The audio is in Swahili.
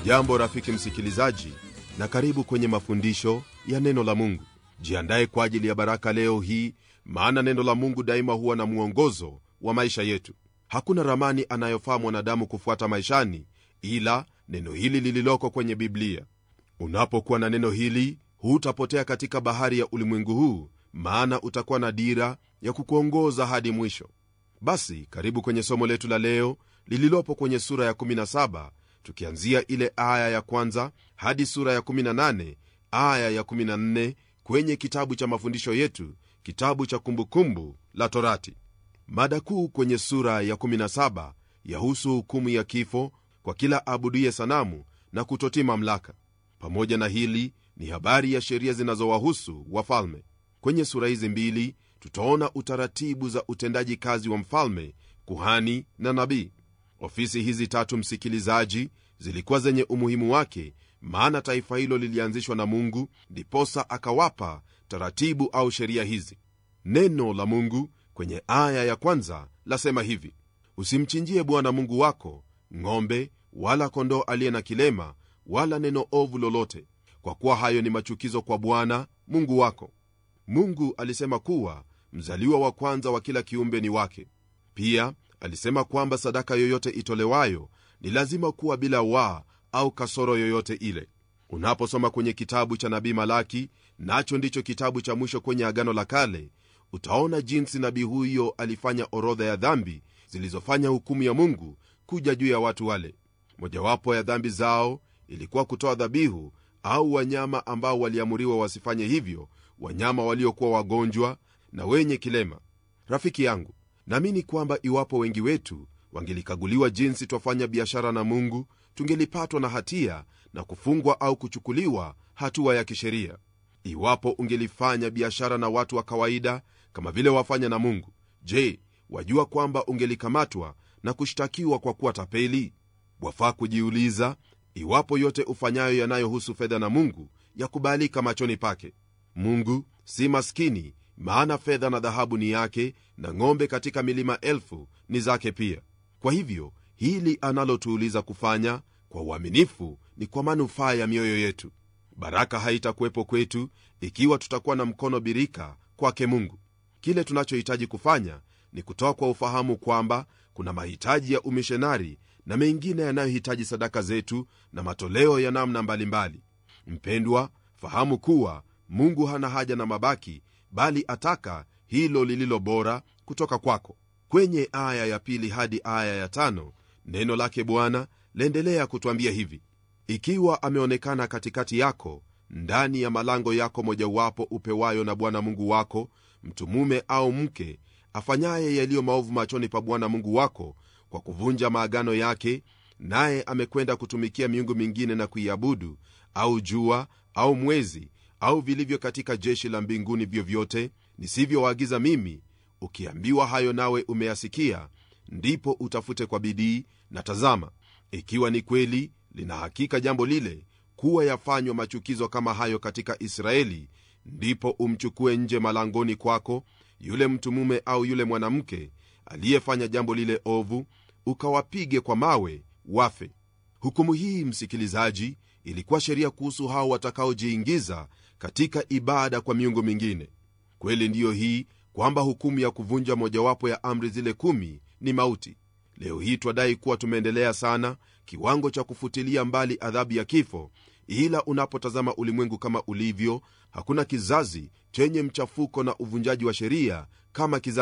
hujambo rafiki msikilizaji na karibu kwenye mafundisho ya neno la mungu jiandaye kwa ajili ya baraka leo hii maana neno la mungu daima huwa na mwongozo wa maisha yetu hakuna ramani anayofaa mwanadamu kufuata maishani ila neno hili lililoko kwenye biblia unapokuwa na neno hili hutapotea katika bahari ya ulimwengu huu maana utakuwa na dira ya kukuongoza hadi mwisho basi karibu kwenye somo letu la leo lililopo kwenye sura ya 17 tukianzia ile aya ya kwanza hadi sura ya 18 aya ya 14 kwenye kitabu cha mafundisho yetu kitabu cha kumbukumbu la torati mada kuu kwenye sura ya 17 yahusu hukumu ya kifo kwa kila abuduye sanamu na kutotii mamlaka pamoja na hili ni habari ya sheria zinazowahusu wafalme kwenye sura hizi mbili tutaona utaratibu za utendaji kazi wa mfalme kuhani na nabii ofisi hizi tatu msikilizaji zilikuwa zenye umuhimu wake maana taifa hilo lilianzishwa na mungu ndiposa akawapa taratibu au sheria hizi neno la mungu kwenye aya ya kwanza lasema hivi usimchinjie bwana mungu wako ng'ombe wala kondoo aliye na kilema wala neno ovu lolote kwa kuwa hayo ni machukizo kwa bwana mungu wako mungu alisema kuwa mzaliwa wa kwanza wa kila kiumbe ni wake pia alisema kwamba sadaka yoyote itolewayo ni lazima kuwa bila waa au kasoro yoyote ile unaposoma kwenye kitabu cha nabii malaki nacho ndicho kitabu cha mwisho kwenye agano la kale utaona jinsi nabii huyo alifanya orodha ya dhambi zilizofanya hukumu ya mungu kuja juu ya watu wale mojawapo ya dhambi zao ilikuwa kutoa dhabihu au wanyama ambao waliamuriwa wasifanye hivyo wanyama waliokuwa wagonjwa na wenye kilema rafiki yangu naamini kwamba iwapo wengi wetu wangelikaguliwa jinsi twafanya biashara na mungu tungelipatwa na hatia na kufungwa au kuchukuliwa hatua ya kisheria iwapo ungelifanya biashara na watu wa kawaida kama vile wafanya na mungu je wajua kwamba ungelikamatwa na kushtakiwa kwa kuwa tapeli wafaa kujiuliza iwapo yote ufanyayo yanayohusu fedha na mungu yakubalika machoni pake mungu si maskini maana fedha na dhahabu ni yake na ng'ombe katika milima elfu ni zake pia kwa hivyo hili analotuuliza kufanya kwa uaminifu ni kwa manufaa ya mioyo yetu baraka haitakuwepo kwetu ikiwa tutakuwa na mkono birika kwake mungu kile tunachohitaji kufanya ni kutoa kwa ufahamu kwamba kuna mahitaji ya umishonari na mengine yanayohitaji sadaka zetu na matoleo ya namna mbalimbali mpendwa fahamu kuwa mungu hana haja na mabaki bali ataka hilo lililo bora kutoka kwako kwenye aya ya pili hadi aya ya tano neno lake bwana laendelea kutwambia hivi ikiwa ameonekana katikati yako ndani ya malango yako mojawapo upewayo na bwana mungu wako mtu mume au mke afanyaye yaliyo maovu machoni pa bwana mungu wako kwa kuvunja maagano yake naye amekwenda kutumikia miungu mingine na kuiabudu au jua au mwezi au vilivyo katika jeshi la mbinguni vyovyote nisivyowaagiza mimi ukiambiwa hayo nawe umeyasikia ndipo utafute kwa bidii na tazama ikiwa ni kweli lina hakika jambo lile kuwa yafanywa machukizo kama hayo katika israeli ndipo umchukue nje malangoni kwako yule mtu mume au yule mwanamke aliyefanya jambo lile ovu ukawapige kwa mawe wafe hukumu hii msikilizaji ilikuwa sheria kuhusu hao watakaojiingiza katika ibada kwa miungu mingine kweli ndiyo hii kwamba hukumu ya kuvunja mojawapo ya amri zile kumi ni mauti leo hii twadai kuwa tumeendelea sana kiwango cha kufutilia mbali adhabu ya kifo ila unapotazama ulimwengu kama ulivyo hakuna kizazi chenye mchafuko na uvunjaji wa sheria kama kizazi